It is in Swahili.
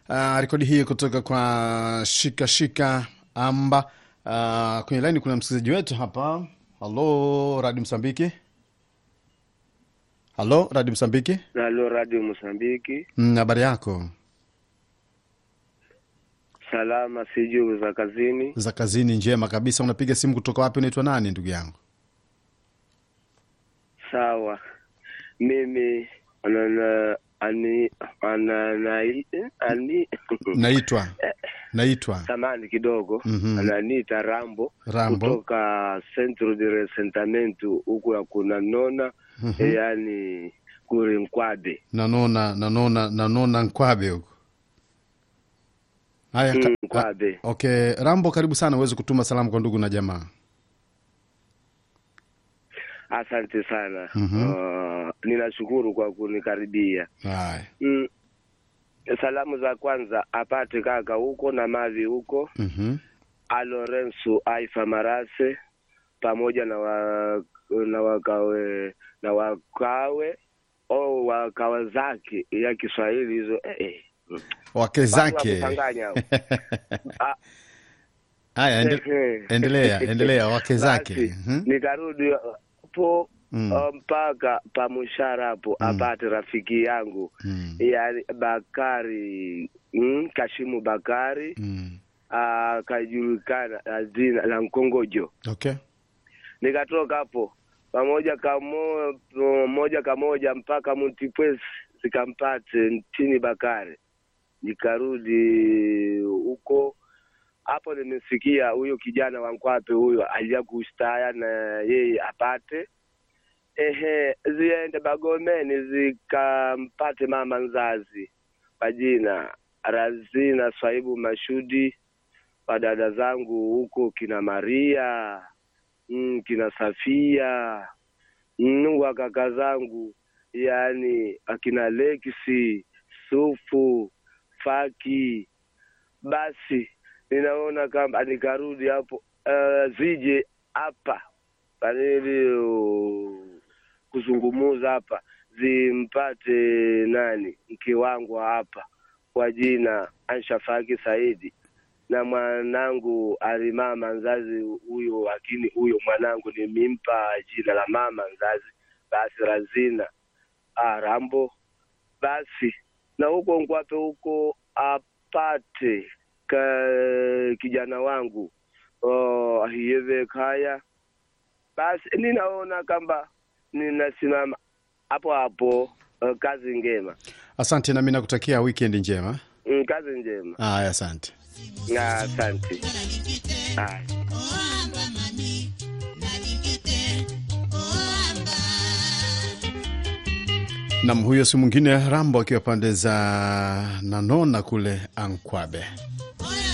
uh, rekodi hii kutoka kwa shika shika amba. Uh, kwenye laini kuna msikilizaji wetu hapa. Halo Radio Msambiki, halo Radio Msambiki. Halo Radio Mosambiki, Mm, habari yako salama sijuu za kazini. za kazini? Njema kabisa. Unapiga simu kutoka wapi? Unaitwa nani ndugu yangu? Sawa, mimi anana ani ananai ani Naitwa naitwa samani kidogo Mhm. ananiita Rambo, Rambo. kutoka Centro de Resentamento huku ya kunanona Mhm. yani kurinkwade nanona nanona nanona nkwabe huko. Haya, ka- Mm, Nkwabe. ah, okay. Rambo, karibu sana, uweze kutuma salamu kwa ndugu na jamaa. Asante sana Mhm. uh, ninashukuru kwa kunikaribia. Haya, Mm. Salamu za kwanza apate kaka huko na mavi huko mhm, a Lorenzo Aifa Marase pamoja na wa, na wakawe na wakawe au wakawa zake ya Kiswahili hizo eh, eh. wake Watu zake. wa kuchanganya hao. Ah, Haya, ende, eh, endelea endelea, wake zake. basi, Mhm, nikarudi hapo Mm. uh, mpaka pamushara hapo apate rafiki yangu mm, yani Bakari mm, Kashimu Bakari mm. akajulikana na jina la Nkongojo. Okay. Nikatoka hapo pamoja kamo, moja kamoja mpaka Mtipwesi zikampate Ntini Bakari, nikarudi huko hapo. Nimesikia huyo kijana wa Nkwape huyo alija kustaya na yeye apate ehe, ziende Bagomeni zikampate mama nzazi kwa jina Razina Swaibu Mashudi, wadada zangu huko kina Maria mm, kina Safia mm, wa kaka zangu yani akina Lexi Sufu Faki. Basi ninaona kama nikarudi hapo uh, zije hapa ili uh, kuzungumuza hapa zimpate nani mke wangu hapa kwa jina Ansha Faki Saidi na mwanangu alimama nzazi huyo, lakini huyo mwanangu nimimpa jina la mama nzazi, basi Razina ah, Rambo. Basi na huko Nkwape huko apate ka, kijana wangu oh, Ahiyeve Kaya. Basi ninaona kwamba ninasimama hapo hapo. Uh, kazi ngema, Asante, nami nakutakia weekend njema. mm, kazi njema. Haya, asante. Na asante. Haya. Nam, huyo si mwingine Rambo akiwa pande za Nanona kule Ankwabe.